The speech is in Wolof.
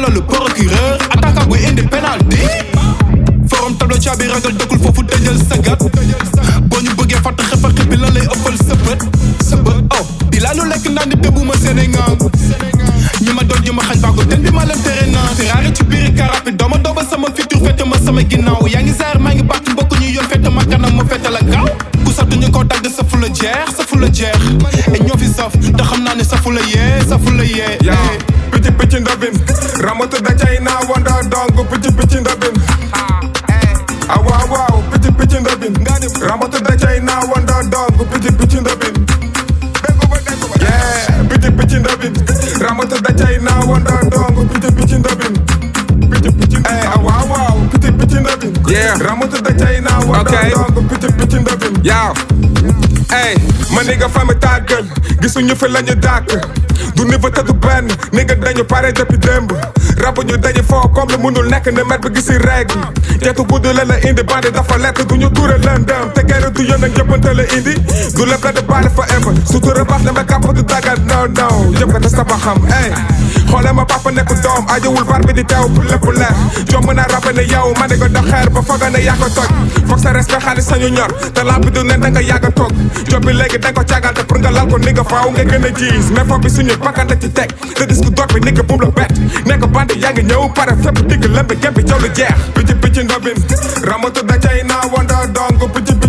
alors le procureur attaquant buy indi penalty forum tableau caabi ragal dëkkul foofu tëjal sa gat boo ñu bëggee fàtt xefa xepi la lay ëppal sa bët sa bët oh di laa nu lekk naan di dëbbu ma Sénégal ñi ma doon ji ma xañ baago ten bi ma leen tere naan Ferrari ci biir karapi dooma dooba sama futur fete ma sama ginnaaw yaa ngi saar maa ngi bàtt mbokk ñu yoon fete ma kanam ma fete la gaaw ku sa duñu ko dagg sa fu la jeex sa fu la jeex et ñoo fi saf te xam naa ne sa fu la yee sa fu la yee yaa picc picc ndabin ramatu da cay naa wanda dong picc picc ndabin ah waaw waaw picc picc ndabin ramatu da cay naa wanda dong picc picc ndabin yeah picc picc ndabin ramatu da cay naa wanda dong picc picc ndabin eh ah waaw waaw picc picc ndabin Yeah. ramatu da cay naa wanda Okay. dong picc picc ndabin Yow. ey ma nigga fa mi tàggal gisuñu fi lañu dàkk du niveau te du benn nigga dañu pare depuis démb rabu ñu dañu foo comme lu munul nekk ne mer bi gisi règle jeetu gudd la la indi bandi dafa lekk du ñu tuure lëndëm te guerre du yoon ak jëppante la indi du lépp la di bàyyi forever sutura baax na ma kàpp du dagal no no jëm ko te sama xam ey xoole ma papa nekk doom ajowul bar bi di teew pour lépp leer jomb naa rabe ne yow ma ne ko dox xeer ba foog ne yaa ko toj foog sa respect xaalis sañu ñor te lamp bi du ne da nga yàgg a toog job bi léegi da nga ko càggal te pour nga lal ko ni nga faaw nga gën a jiis mais foofu bi suñu bakkante ci teg te disque dor bi ni nga bum la bett nekk bandi yaa ngi ñëw pare fépp digg lembe gembi jaw lu jeex picc picc ndobin ramatu da cay naa wanda dong picc